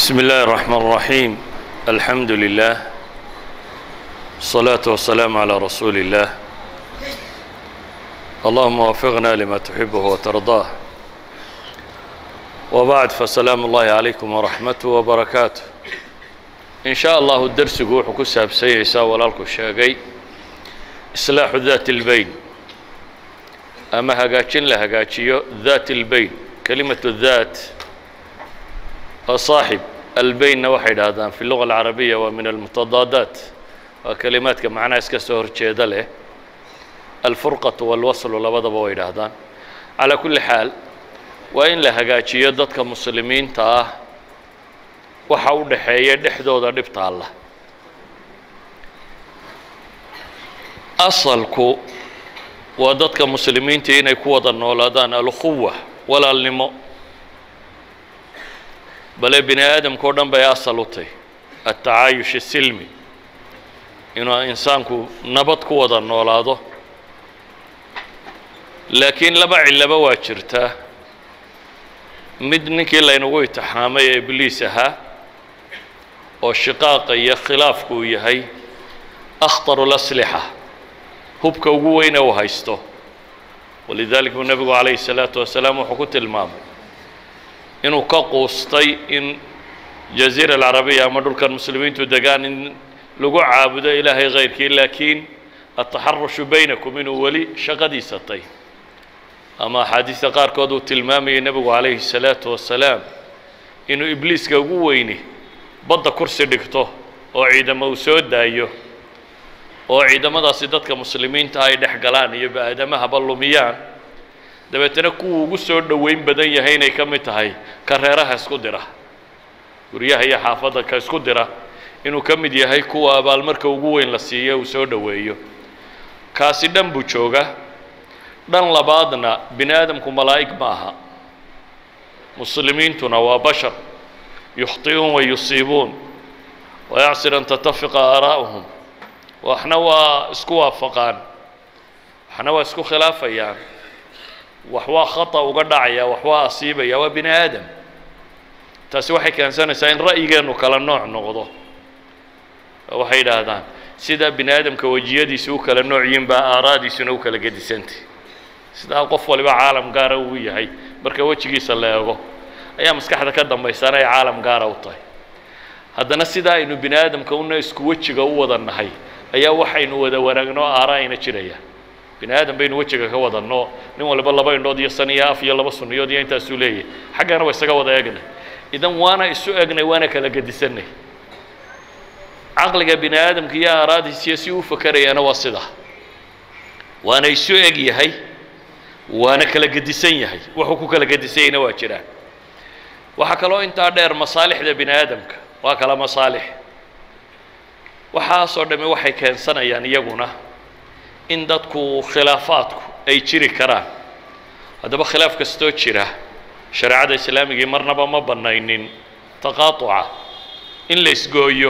بسم الله الرحمن الرحيم الحمد لله الصلاة والسلام على رسول الله اللهم وفقنا لما تحبه وترضاه وبعد فسلام الله عليكم ورحمته وبركاته إن شاء الله الدرس wuxuu ku saabsan yaysaa walaalku sheegay islaaxu daat اlbayn ama hagaajin la hagaajiyo daat اlbayn kelimatu daat waa saaxib albaynna waxay idhaahdaan fi luga alcarabiya waa min almutadaadaat waa kelimaadka macnaha iska soo horjeeda leh alfurqatu walwaslu labadaba way idhaahdaan calaa kulli xaal waa in la hagaajiyo dadka muslimiinta ah waxa u dhaxeeya dhexdooda dhibta allah asalku waa dadka muslimiinta inay ku wada noolaadaan alkhuwa walaalnimo bale bini aadamka o dhan bay asal u tahy altacaayush asilmi inuu insaanku nabad ku wada noolaado laakiin laba cillaba waa jirtaa mid ninkii laynagu itixaamay ee ibliis ahaa oo shiqaaqa iyo khilaafku uu yahay akhtaru laslixa hubka ugu weyne uu haysto walidalik buu nebigu calayhi الsalaatu wasalaam wuxuu ku tilmaamay inuu ka quustay in jaziira alcarabiya ama dhulkan muslimiintu degaan in lagu caabudo ilaahay kayrkii laakiin ataxarushu baynakum inuu weli shaqadiisa tay ama axaadiista qaarkood uu tilmaamayay nebigu calayhi الsalaatu wasalaam inuu ibliiska ugu weyni badda kursi dhigto oo ciidamo uu soo daayo oo ciidamadaasi dadka muslimiinta ay dhex galaan iyo ba-aadamahaba lumiyaan dabeetana kuwuu ugu soo dhoweyn badan yahay inay ka mid tahay ka reeraha isku dira guryaha iyo xaafadda ka isku dira inuu ka mid yahay kuwa abaalmarka ugu weyn la siiyo uu soo dhoweeyo kaasi dhan buu jooga dhan labaadna bini aadamku malaa'ig ma aha muslimiintuna waa bashar yukhطi'uun wa yusiibuun wayacsir an tatafiqa aaraa'uhum waxna waa isku waafaqaan waxna waa isku khilaafayaan wax waa khata uga dhacaya wax waa asiibaya waa bini aadam taasi waxay keensanaysaa in ra'yigeennu kala nooc noqdo waxay yidhaahdaan sida bini aadamka wejiyadiisa u kala nooc yihiin baa aaraadiisuna u kala gedisantay sidaa qof waliba caalam gaara uu yahay marka wejigiisa la eego ayaa maskaxda ka dambaysana ay caalam gaara u tahay haddana sidaa aynu bini aadamka una isku wejiga u wada nahay ayaa waxaynu wada wanaagno aara ayna jirayaan bini aadam baynu wejiga ka wadanno nin waliba laba indhood iyo san iyo af iyo laba sunniyood iyo intaasuu leeyahay xaggana waa isaga wada egnay idan waana isu egnay waana kala gedisanay caqliga bini aadamka iyo aaraadiisiyo si u fakerayaana waa sida waana isu eg yahay waana kala gedisan yahay wuxuu ku kala gedisanyayna waa jiraan waxaa kaloo intaa dheer masaalixda bini aadamka waa kala masaalix waxaasoo dhamme waxay keensanayaan iyaguna in dadku khilaafaadku ay jiri karaan haddaba khilaaf kastoo jira shareecada islaamigii marnaba ma bannaynin taqaatuca in la isgooyo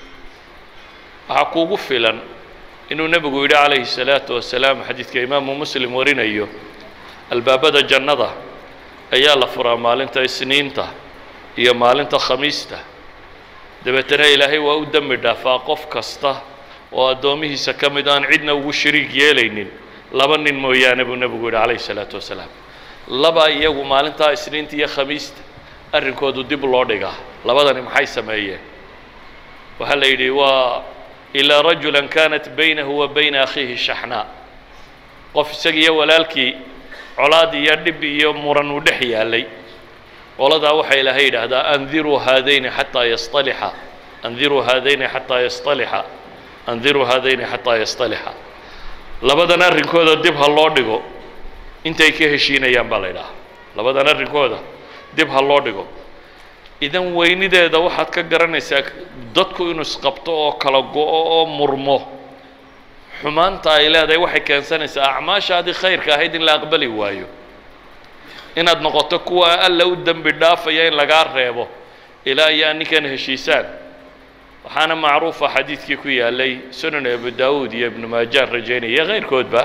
waxaa kuugu filan inuu nebigu yidhi calayhi الsalaatu wasalaam xadiidka imaamu muslim warinayo albaabada jannada ayaa la furaa maalinta isniinta iyo maalinta khamiista dabeetana ilaahay waa u dembi dhaafaa qof kasta oo addoomihiisa ka mid aan cidna ugu shariig yeelaynin laba nin mooyaane buu nebigu yidhi calayhi الsalaatu wasalaam laba iyagu maalintaa isniinta iyo khamiista arrinkoodu dib loo dhigaa labadani maxay sameeyeen waxaa la yidhi waa ilaa rajula kanat baynahu wa bayna akhiihi shaxnaa qof isaga iyo walaalkii colaad iyo dhib iyo muran uu dhex yaalay qoladaa waxaa ilaahay yidhaahdaa andiruu haadayni xataa yastalixa andiruu haadayni xataa yastalixa andiruu haadayni xataa yastalixa labadan arrinkooda dib ha loo dhigo intay ka heshiinayaan baa la ydhahaa labadan arrinkooda dib ha loo dhigo idan weynideeda waxaad ka garanaysaa dadku inuu isqabto oo kala go-o oo murmo xumaanta ay leedahay waxay keensanaysaa acmaashaadii khayrka ahayd in la aqbali waayo inaad noqoto kuwa alla u dembi dhaafaya in lagaa reebo ilaa iyo ninkan heshiisaan waxaana macruufa xadiidkii ku yaalay sunan abu daawuud iyo ibnu maajaan rajaynaya iyo kayrkoodba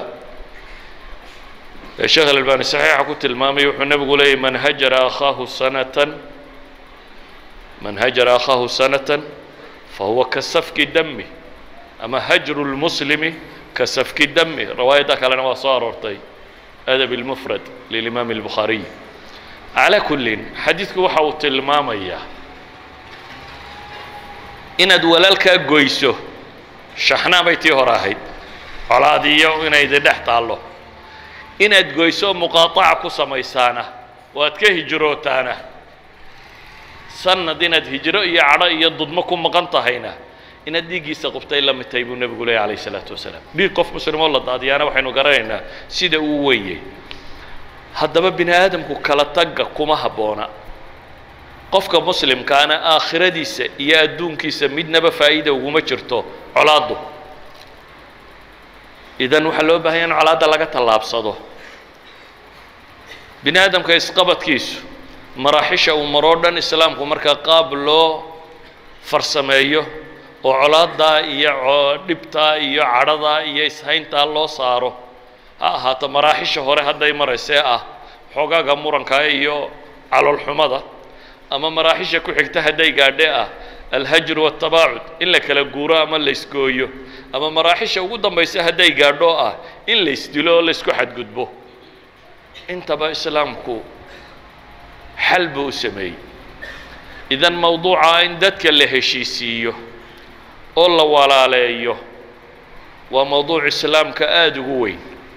sheekh alalbani saxiixa ku tilmaamay wuxuu nebigu leeyay man hajara akhaahu sanatan man hajara akhaahu sanatan fahuwa ka safki dami ama hajru lmuslimi ka safki dami riwaayadda kalena waa soo aroortay adab اlmufrad lilimaam اlbukhaariy calaa kullin xadiidku waxa uu tilmaamayaa inaad walaalkaa goyso shaxnaa bay tii hore ahayd colaadiyo inaydi dhex taallo inaad goyso muqaaaca ku samaysaana oo aad ka hijrootaana sanad inaad hijro iyo cadho iyo dudmo ku maqan tahayna inaad dhiiggiisa qubtay la mid tahay buu nebigu leeyay alayh isalaatu wasalaam dhiig qof muslimoo la daadiyaana waxaynu garanaynaa sida uu weeyey haddaba bini aadamku kala tagga kuma habboona qofka muslimkaana aakhiradiisa iyo adduunkiisa midnaba faa'iida uguma jirto colaaddu idan waxaa loo baahanya in colaadda laga tallaabsado bini aadamka isqabadkiisu maraaxisha uu maroo dhan islaamku markaa qaab loo farsameeyo oo colaaddaa iyo dhibtaa iyo cadhadaa iyo ishayntaa loo saaro ha ahaato maraaxisha hore hadday maraysee ah xoogaaga muranka iyo caloolxumada ama maraaxisha ku xigta hadday gaadhe ah alhajru waatabaacud in la kala guuro ama laysgooyo ama maraaxisha ugu dambaysa hadday gaadho ah in laysdilo oo laysku xadgudbo intaba islaamku xal buu u sameeyey idan mawduuca in dadka la heshiisiiyo oo la walaaleeyo waa mawduuc islaamka aada ugu weyn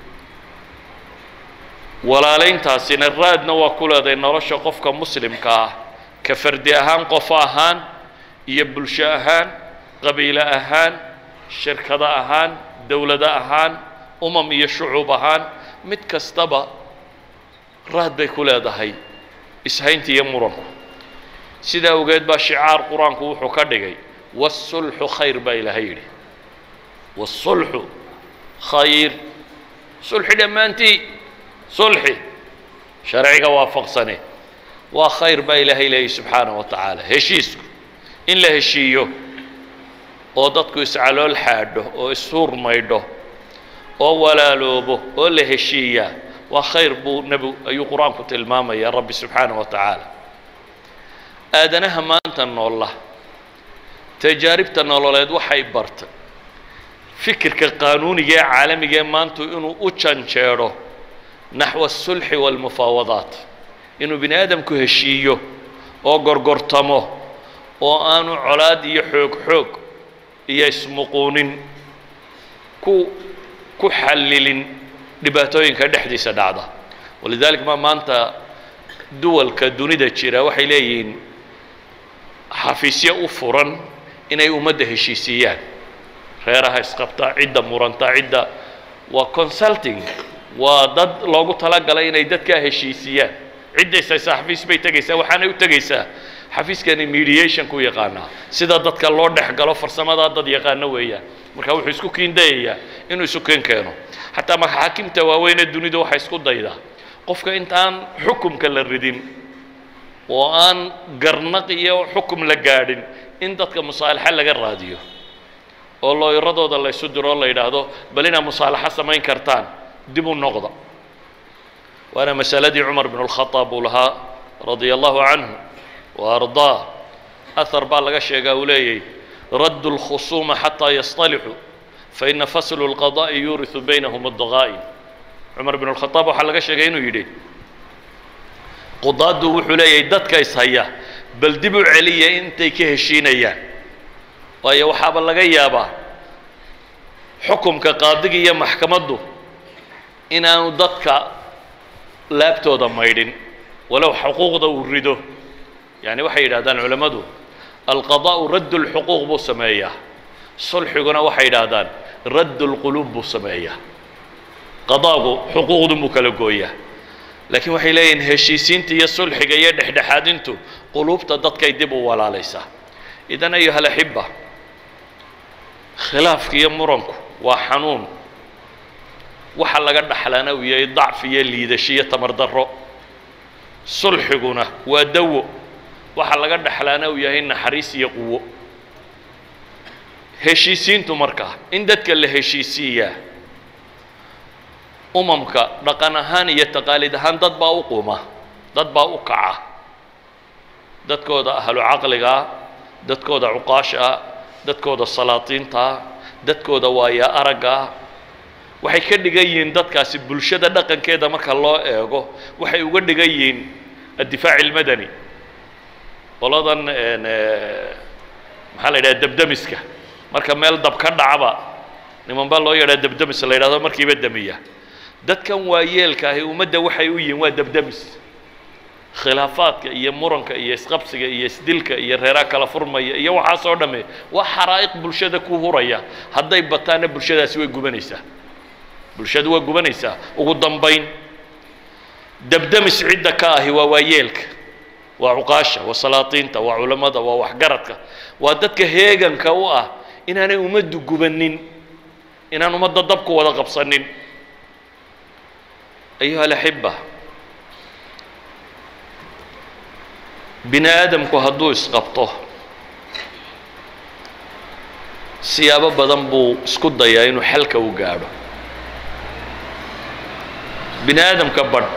walaalayntaasina raadna waa ku leedahay nolosha qofka muslimka ah ka fardi ahaan qof ahaan iyo bulsho ahaan qabiilo ahaan shirkado ahaan dowlado ahaan umam iyo shucuub ahaan mid kastaba raad bay ku leedahay ishaynta iyo muranku sidaa awgeed baa shicaar qur-aanku wuxuu ka dhigay wasulxu khayr baa ilaahay yidhi wasulxu khayr sulxi dhammaantii sulxi sharciga waafaqsane waa khayr baa ilaahay leeyahy subxaanaه wa tacaala heshiisku in la heshiiyo oo dadku iscalool xaadho oo ishuur maydho oo walaaloobo oo la heshiiyaa waa khayr buu nebi ayuu qur-aanku tilmaamaya rabbi subxaanaه wa tacaala aadanaha maanta noolla tajaaribta nololeed waxay bartay fikirka qaanuuniga ee caalamiga ee maantu inuu u janjeedho naxwa asulxi waalmufaawadaat inuu bini aadamku heshiiyo oo gorgortamo oo aanu colaad iyo xoog xoog iyo ismuquunin ku ku xallilin dhibaatooyinka dhexdiisa dhacda walidalik ma maanta duwalka dunida jira waxay leeyihiin xafiisyo u furan inay ummadda heshiisiiyaan reeraha isqabta cidda muranta cidda waa consulting waa dad loogu talagalay inay dadkaa heshiisiyaan ciddaysa xafiis bay tegaysaa waxaanay u tegaysaa xafiiskani mediation ku yaqaanaa sida dadka loo dhex galo farsamadaa dad yaqaano weeyaan marka wuxuu isku kiindayayaa inuu isu keen keeno xataa maxaakimta waaweynee dunida waxay isku daydaa qofka intaan xukumka la ridin oo aan garnaq iyo xukum la gaadhin in dadka musaalaxa laga raadiyo oo looyaradooda la ysu diro oo la yidhaahdo bal inaad musaalaxo samayn kartaan dib u noqda waana masaladii cumar bn اlkhaaab uu lahaa radia allahu canhu wa ardaa ahar baa laga sheegaa uu leeyay raddu اlkhusuuma xataa yasطalixuu faina faslu اlqadaءi yuuriثu baynahum اdaqaa'in cumar bn اlkhaaab waxaa laga sheegay inuu yidhi qudaadu wuxuu leeyahay dadka ishaya bal dib u celiya intay ka heshiinayaan waayo waxaaba laga yaabaa xukumka qaadiga iyo maxkamaddu inaanu dadka laabtooda maydhin walow xuquuqda uu rido yani waxay yidhahdaan culammadu alqadaa'u radd اlxuquuq buu sameeyaa sulxiguna waxay yidhaahdaan radd اlquluub buu sameeyaa qadaagu xuquuqdun buu kala gooyaa laakiin waxay leeyihiin heshiisiinta iyo sulxiga iyo dhexdhexaadintu quluubta dadkay dib u walaalaysaa idan ayuha alaxiba khilaafka iyo muranku waa xanuun waxa laga dhaxlana uu yahay dacfi iyo liidasho iyo tamar darro sulxiguna waa dawo waxa laga dhaxlaana uu yahay naxariis iyo quwo heshiisiintu markaa in dadka la heshiisiiyaa umamka dhaqan ahaan iyo taqaalid ahaan dad baa u quma dad baa u kaca dadkooda ahlu caqligaa dadkooda cuqaashaa dadkooda salaatiintaa dadkooda waaya araggaa waxay ka dhigan yihiin dadkaasi bulshada dhaqankeeda marka loo eego waxay uga dhigan yihiin addifaac ilmadani qoladan maxaa la yidhaha debdemiska marka meel dab ka dhacba niman baa loo yadhaa debdemis la yidhahdo markiiba demiya dadkan waayeelka ahi ummadda waxay u yihiin waa debdemis khilaafaadka iyo muranka iyo isqabsiga iyo isdilka iyo reeraa kala furmaya iyo waxaasoo dhamme waa xaraa'iq bulshada ku huraya hadday bataanna bulshadaasi way gubanaysaa bulshadu waa gubanaysaa ugu dambayn debdemis cidda ka ahi waa waayeelka waa cuqaasha waa salaatiinta waa culammada waa waxgaradka waa dadka heeganka u ah inaanay ummaddu gubanin inaan ummadda dabku wada qabsanin ayuha alaxiba bini aadamku hadduu isqabto siyaabo badan buu isku dayaa inuu xalka u gaadho bini aadamka badh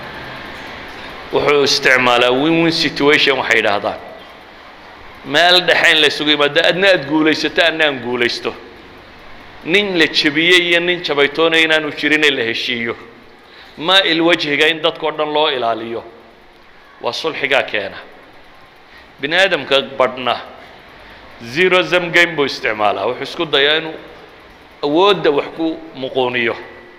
wuxuu isticmaalaa win win situation waxay yidhaahdaan meel dhexe in la ysugu yimaado adna aada guulaysato adna aan guulaysto nin la jebiyey iyo nin jabaytoonaya inaanu jirin in la heshiiyo maa ilwajhiga in dadkao dhan loo ilaaliyo waa sulxigaa keena bini aadamka badhna zero zam game buu isticmaalaa wuxuu isku dayaa inuu awoodda wax ku muquuniyo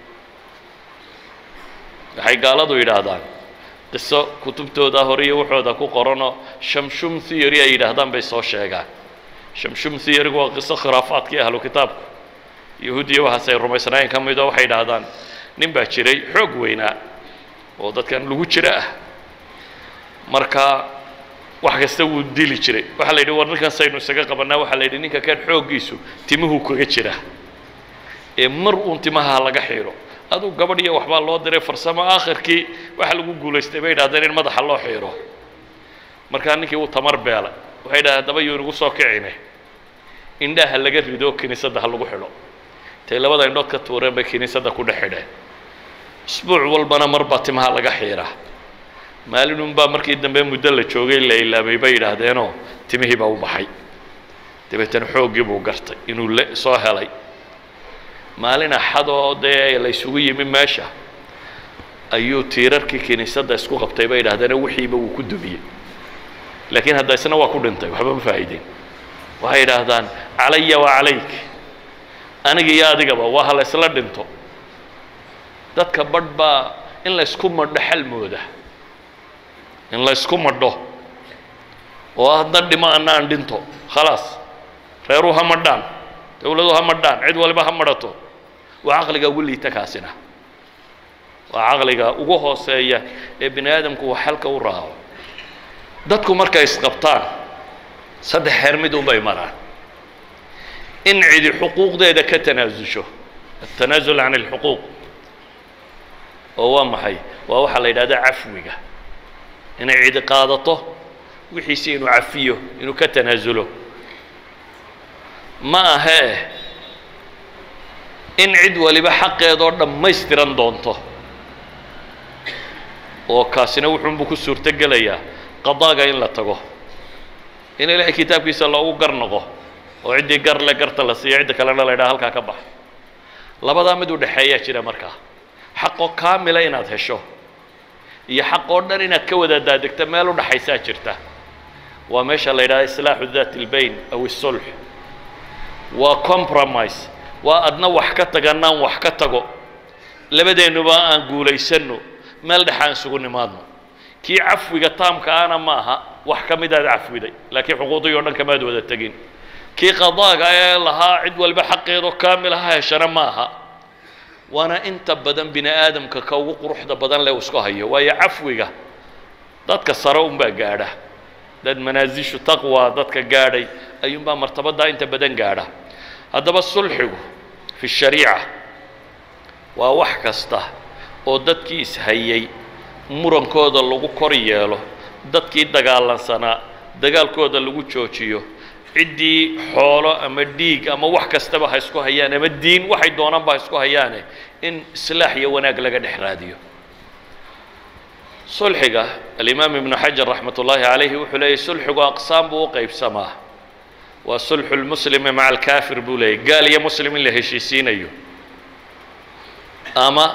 waxay gaaladu yidhaahdaan qiso kutubtooda hore iyo waxooda ku qoranoo shamshum theory ay yidhaahdaan bay soo sheegaan shamshum theorygu waa qiso khuraafaadkii ahlu kitaabku yahuudiya waxaas ay rumaysnaayeen ka midoo waxay yidhaahdaan nin baa jiray xoog weynaa oo dadkan lagu jira ah marka wax kasta wuu dili jiray waxaa la yidhi war ninkan saynu isaga qabanaa waxaa la yidhi ninka kan xooggiisu timuhuu kaga jira ee mar uun timaha laga xiiro aduu gabadh iyo waxbaa loo diray farsamo aakhirkii waxaa lagu guulaystay bay yidhahdeen in madaxa loo xiiro markaa ninkii wuu tamar beelay waxay yidhahdeen haddaba yuu inagu soo kicine indhaha laga rido kiniisadda ha lagu xidho intay labada indhood ka tuureen bay kiniisadda ku dhex xidheen isbuuc walbana mar baa timaha laga xiiraa maalinunbaa markii dambe muddo la joogay la ilaabay bay yidhaahdeenoo timihii baa u baxay dabeetana xooggii buu gartay inuu le soo helay maalin axadoo dee la ysugu yimi meesha ayuu tiirarkii kiniisadda isku qabtay bay yidhahdeeno wixiiba wuu ku dumiyey laakiin hadda isna waa ku dhintay waxba ma faa'iideen waxay yidhaahdaan calaya wa calayk aniga iyo adigaba waa ha la ysla dhinto dadka badh baa in la ysku madho xal mooda in la ysku madho oo hadna dhimo anna aan dhinto khalaas reeruu ha madhaan dawladu ha madhaan cid waliba ha madhato waa caqliga ugu liita kaasina waa caqliga ugu hooseeya ee bini aadamku uu xalka u raaco dadku markay isqabtaan saddex xeer mid unbay maraan in cidi xuquuqdeeda ka tanaasusho التنازل عن الحقوق oo waa maxay waa waxaa la yidhahda cafwiga inay cidi qaadato wixiisi inuu cafiyo inuu ka tanaasulo ma ahee in cid waliba xaqeedoo dhammaystiran doonto oo kaasina wuxuunbu ku suurto gelayaa qadaaga in la tago in ilaahay kitaabkiisa loogu gar noqo oo ciddii gar le garta la siiyo cidda kalena la yidhaha halkaa ka bax labadaa mid u dhexeeyaa jira markaa xaqoo kaamila inaad hesho iyo xaq oo dhan inaad ka wada daadegto meel u dhaxaysaa jirta waa meesha la yidhaha islaaxu daat اlbayn aw الsulx waa compromise waa adna wax ka taganaan wax ka tago labadeennuba aan guulaysanno meel dhex aan isugu nimaadno kii cafwiga taamka ana ma aha wax ka midaad cafwiday laakiin xuquuqdii o dhan kamaad wada tegin kii qadaaga ee lahaa cid walba xaqeedoo kaamil ha heshana ma aha waana inta badan bini aadamka ka ugu quruxda badan leh uu isku hayo waayo cafwiga dadka sare unbaa gaadha dad manaasishu taqwa dadka gaadhay ayuunbaa martabaddaa inta badan gaadha haddaba sulxigu fi shariica waa wax kasta oo dadkii ishayay murankooda lagu kor yeelo dadkii dagaalansanaa dagaalkooda lagu joojiyo ciddii xoolo ama dhiig ama wax kastaba ha isku hayaan ama diin waxay doonaanba ha isku hayaane in islaax iyo wanaag laga dhex raadiyo sulxiga alimaam ibnu xajar raxmat ullaahi calayhi wuxuu leeyahy sulxigu aqsaam buu u qeybsamaa waa sulxu lmuslimi maca alkaafir buu leeyahy gaal iyo muslim in la heshiisiinayo ama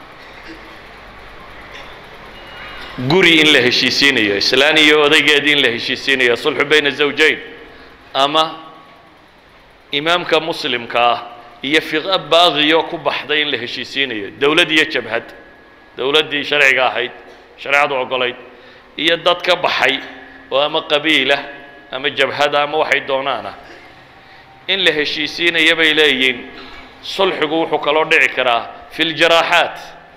guri in la heshiisiinayo islaan iyo odaygeedii in la heshiisiinayo sulxu bayna zawjayn ama imaamka muslimka ah iyo fiqa baaqiyo ku baxday in la heshiisiinayo dowlad iyo jabhad dowladdii sharciga ahayd shareecadu ogolayd iyo dad ka baxay oo ama qabiilah ama jabhada ama waxay doonaana in la heshiisiinaya bay leeyihiin sulxigu wuxuu kaloo dhici karaa fi ljaraaxaat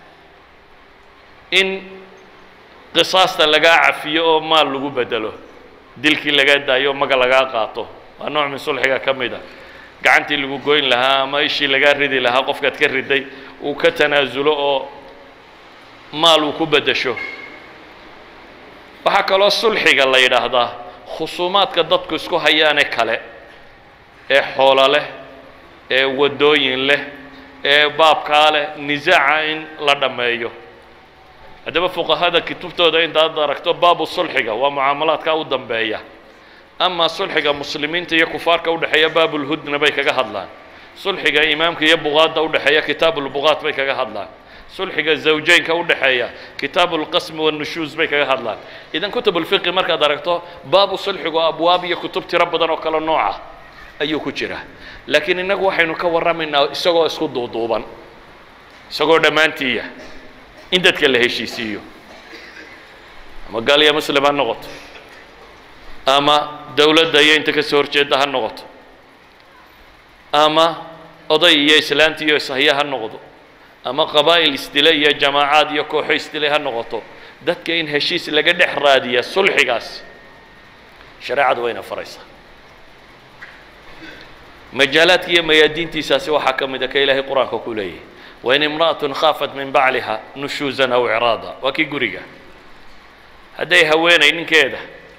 in qisaasta lagaa cafiyo oo maal lagu bedelo dilkii lagaa daayo oo maga lagaa qaato waa nooc min sulxiga ka mid a gacantii lagu goyn lahaa ama ishii lagaa ridi lahaa qofkaad ka riday uu ka tanaasulo oo maal uu ku beddesho waxaa kaloo sulxiga la yidhaahdaa khusuumaadka dadku isku hayaane kale ee xoolo leh ee waddooyin leh ee baabkaa leh nisaaca in la dhammeeyo haddaba fuqahada kutubtooda intaad aragto baabu sulxiga waa mucaamalaadka u dambeeya ama sulxiga muslimiinta iyo kufaarka udhexeeya baabulhudna bay kaga hadlaan sulxiga imaamka iyo buqaadda udhexeeya kitaabulbuqaat bay kaga hadlaan sulxiga zawjaynka udhexeeya kitaabulqasmi wanushuus bay kaga hadlaan idan kutubulfiqi markaad aragto baabu sulxigu abwaab iyo kutub tiro badan oo kale nooca ayuu ku jira laakiin innagu waxaynu ka warramaynaa isagoo isku duuduuban isagoo dhammaantiiya in dadka la heshiisiiyo ama gaal iyo muslim ha noqoto ama dowladda iyo inta ka soo horjeedda ha noqoto ama oday iyo islaanti iyo ishaya ha noqdo ama qabaa'il isdile iyo jamaacaad iyo kooxo isdile ha noqoto dadka in heshiis laga dhex raadiya sulxigaas shareecadu wayna faraysaa majaalaadka iyo mayaadiintiisaasi waxaa ka mid a ka ilaahay qur-aanka ku leeyahay wain imra'atun khaafat min bacliha nushuusan aw icraada waa kii guriga hadday haweenay ninkeeda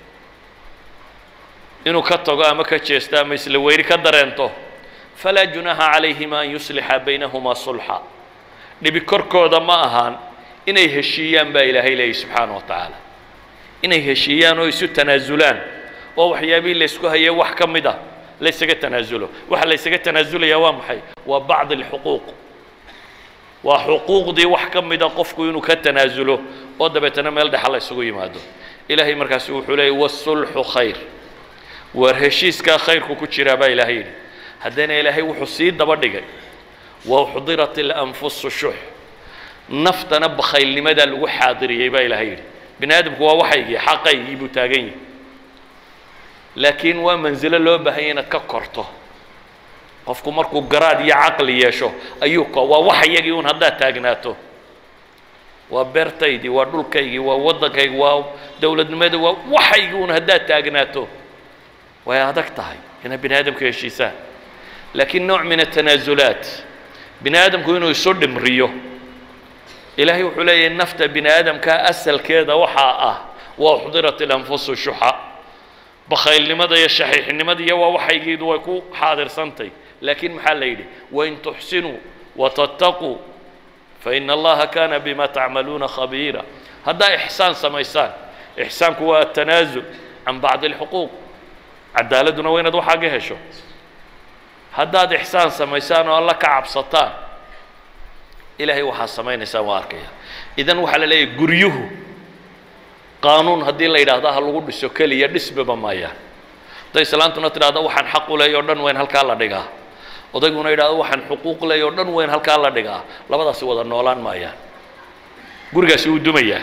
inuu ka tago ama ka jeesto ama isla weyri ka dareento falaa junaaha calayhima an yuslixa baynahumaa sulxa dhibi korkooda ma ahaan inay heshiiyaan baa ilaahay leeyahy subxaana wa tacaala inay heshiiyaan oo isu tanaasulaan oo waxyaabihii laysku hayay wax ka mid ah laysaga tanaasulo waxa laysaga tanaasulayaa waa maxay waa bacd alxuquuq waa xuquuqdii wax ka mida qofku inuu ka tanaasulo oo dabeetana meel dhexa la isugu yimaado ilaahay markaasi wuxuu leeyay wasulxu khayr waar heshiiskaa khayrku ku jiraa baa ilaahay yidhi haddana ilaahay wuxuu sii daba dhigay wauxdirat ilanfusu shux naftana bakhaylnimadaa lagu xaadiriyey baa ilaahay yidhi bini aadamku waa waxaygii xaqaygii buu taagan yahi laakiin waa mansilo loo baahanya inaad ka korto qofku markuu garaad iyo caqli yeesho ayuu ko waa waxayagii un haddaad taagnaato waa beertaydii waa dhulkaygii waa waddankaygii waa dowladnimadii waa waxaygii un haddaad taagnaato way adag tahay inaad bini aadamku heshiisaan laakiin nooc min atanaasulaat bini aadamku inuu isu dhimriyo ilaahay wuxuu leeyahay nafta bini aadamka asalkeeda waxaa ah waa uxdirat ilanfusu shuxa bakhaylnimada iyo shaxiixnimada iyo waa waxaygiidu way ku xaadirsantay laakiin maxaa la yidhi wain tuxsinuu watattaquu faina allaha kana bima tacmaluuna khabiira haddaa ixsaan samaysaan ixsaanku waa atanaasul can bacdi alxuquuq cadaaladuna waa inaad waxaaga hesho haddaad ixsaan samaysaan oo alla ka cabsataan ilaahay waxaa samaynaysaan waa arkaya idan waxaa la leeyahay guryuhu qaanuun haddii la yidhaahdo ha lagu dhiso keliya dhisbaba maayaan hadday islaantuna tidhahdo waxaan xaq u leey o dhan weyn halkaa la dhigaa odayguna yidhahdo waxaan xuquuq leey o dhan weyn halkaa la dhigaa labadaasi wada noolaan maayaan gurigaasi wuu dumayaa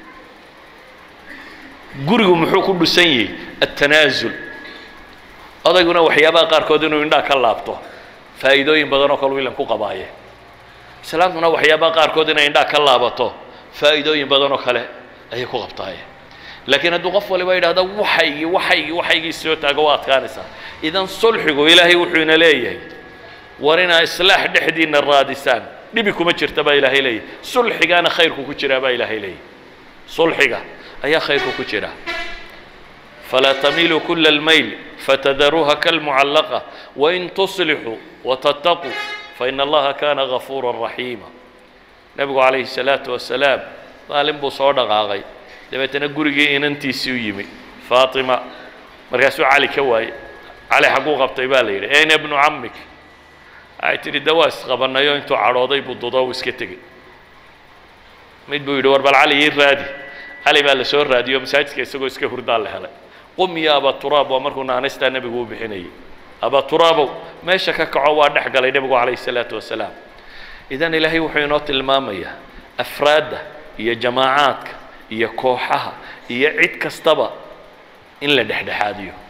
gurigu muxuu ku dhisan yihi attanaasul odayguna waxyaabaha qaarkood inuu indhaa ka laabto faa'iidooyin badan oo kale wilan ku qabaaye islaamtuna waxyaabaha qaarkood inay indhaa ka laabato faa'iidooyin badan oo kale ayay ku qabtaaye laakiin hadduu qof waliba yidhahdo waxaygii waxaygii waxaygii soo taago waa adkaanaysaa idan sulxigu ilaahay wuxuu ina leeyahay war inaa islaax dhexdiina raadisaan dhibi kuma jirta baa ilaahay leeyahay sulxigaana khayrku ku jiraa baa ilaahay leeyahay sulxiga ayaa khayrku ku jira falaa tamiiluu kula almayl fatadaruuha kalmucallaqa wain tuslixuu watattaquu faina allaha kana gafuura raxiima nebigu calayhi الsalaatu wasalaam maalin buu soo dhaqaaqay dabeetana gurigii inantiisii u yimi faatima markaasuu cali ka waayey cali xagguu qabtay baa la yidhi ayna ibnu camik waxay tidhi de waa isqabanayo intuu cadhooday buu dudo uu iska tegey mid buu yidhi war bal cali ii raadi cali baa la soo raadiyo masaajidka isagoo iska hurdaa la helay qum ya aba turaab waa markuu naanaystaa nebigu u bixinayay aba turaabow meesha ka kaco waa dhex galay nebigu calayhi salaatu wasalaam idan ilaahay wuxuu inoo tilmaamayaa afraadda iyo jamaacaadka iyo kooxaha iyo cid kastaba in la dhexdhexaadiyo